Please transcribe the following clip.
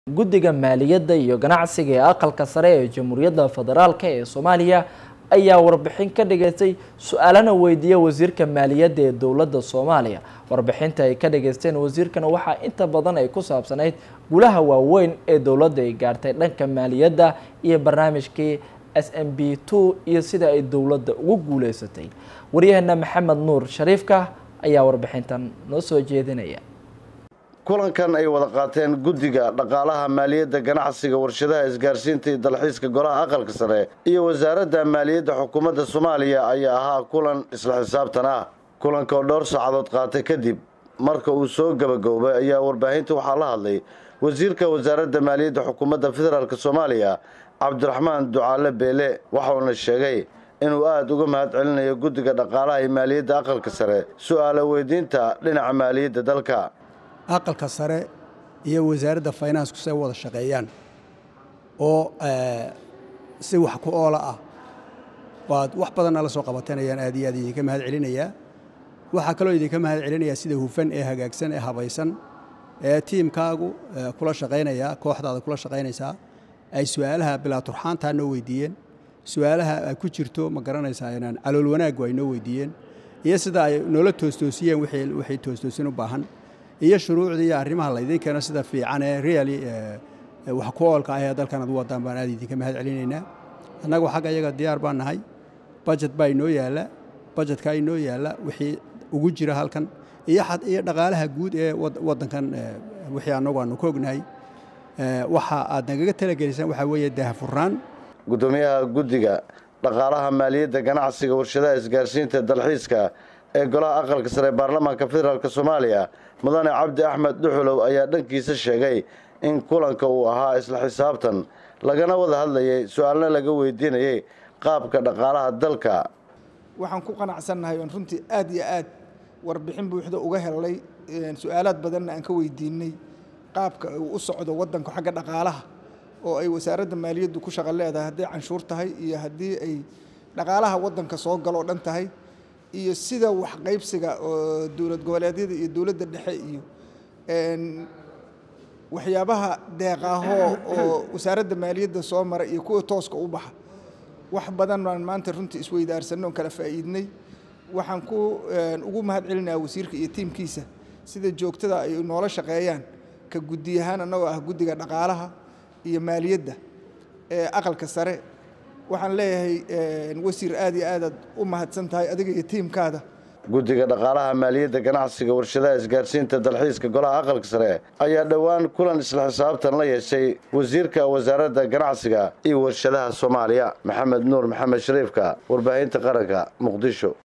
guddiga maaliyadda iyo ganacsiga ee aqalka sare ee jamhuuriyadda federaalk ee soomaaliya ayaa warbixin ka dhigaystay su-aalana weydiiyey wasiirka maaliyadda ee dowladda soomaaliya warbixinta ay ka dhigaysteen wasiirkana waxaa inta badan ay ku saabsanayd gulaha waaweyn ee dowladda ay gaartay dhanka maaliyadda iyo barnaamijkii s m b two iyo sida ay dowladda ugu guuleysatay waryaheena maxamed nuur shariifka ayaa warbixintan noo soo jeedinaya kulankan ay wada qaateen guddiga dhaqaalaha maaliyadda ganacsiga warshadaha isgaarsiinta iyo dalxiiska golaha aqalka sare iyo wasaaradda maaliyadda xukuumadda soomaaliya ayaa ahaa kulan isla xisaabtan ah kulanka oo dhowr saacadood qaatay kadib marka uu soo gabagaboobay ayaa warbaahinta waxaa la hadlay wasiirka wasaaradda maaliyadda xukuumadda federaalk soomaaliya cabdiraxmaan ducaale beele waxauna sheegay inuu aada uga mahad celinayo guddiga dhaqaalaha iyo maaliyadda aqalka sare su-aala weydiinta dhinaca maaliyadda dalka aqalka sare iyo wasaaradda finansku say wada shaqeeyaan oo si wax ku oola ah waad wax badanna la soo qabatanayaan aad iyo aad idinka mahad celinayaa waxaa kaloo idinka mahad celinayaa sida hufan ee hagaagsan ee habaysan ee tiimkaagu kula shaqaynaya kooxdaada kula shaqaynaysaa ay su-aalaha bilaa turxaantaa noo weydiiyeen su-aalaha ay ku jirto ma garanaysaa inaan calool wanaaggu ay noo weydiiyeen iyo sida ay noola toostoosiyeen wixii toostoosin u baahan iyo shuruucda iyo arrimaha laydin keeno sida fiican ee reali wax ku oolka ah ee dalkan ad u wadaan baan aad idinka mahad celinaynaa annagu xagga iyaga diyaar baan nahay bajet baa inoo yaalla bajetka inoo yaalla wixii ugu jira halkan iyo iyo dhaqaalaha guud ee waddankan wixii annagu aanu ka ognahay waxa aad nagaga talagelisaan waxaa weeye daahfurnaan guddoomiyaha guddiga dhaqaalaha maaliyadda ganacsiga warshadaha isgaarsiinta dalxiiska ee golaha aqalka sare ee baarlamaanka federaalk soomaaliya mudane cabdi axmed dhuxulow ayaa dhankiisa sheegay in kulanka uu ahaa isla xisaabtan lagana wada hadlayay su-aalna laga weydiinayay qaabka dhaqaalaha dalka waxaan ku qanacsannahay oon runtii aad iyo aad warbixin buuxda uga helnay su-aalaad badanna aan ka weydiinay qaabka uu u socdo waddanku xagga dhaqaalaha oo ay wasaaradda maaliyaddu ku shaqo leedahay hadday canshuur tahay iyo haddii ay dhaqaalaha waddanka soo galoo dhan tahay iyo sida wax qaybsiga oo dowlad goboleedyada iyo dowladda dhexe iyo waxyaabaha deeqaahoo oo wasaaradda maaliyadda soo mara iyo kuwa tooska u baxa wax badan baan maanta runtii isweydaarsanno on kala faa'iidnay waxaan ku ugu mahad celinayaa wasiirka iyo tiimkiisa sida joogtada ay noola shaqeeyaan ka guddi ahaan annagoo ah guddiga dhaqaalaha iyo maaliyadda ee aqalka sare waxaan leeyahay wasiir aad iyo aadaad u mahadsan tahay adiga iyo tiimkaada guddiga dhaqaalaha maaliyadda ganacsiga warshadaha isgaarsiinta dalxiiska golaha aqalka sare ayaa dhowaan kulan isla xisaabtan la yeeshay wasiirka wasaaradda ganacsiga iyo warshadaha soomaaliya maxamed nuur maxamed shariifka warbaahinta qaranka muqdisho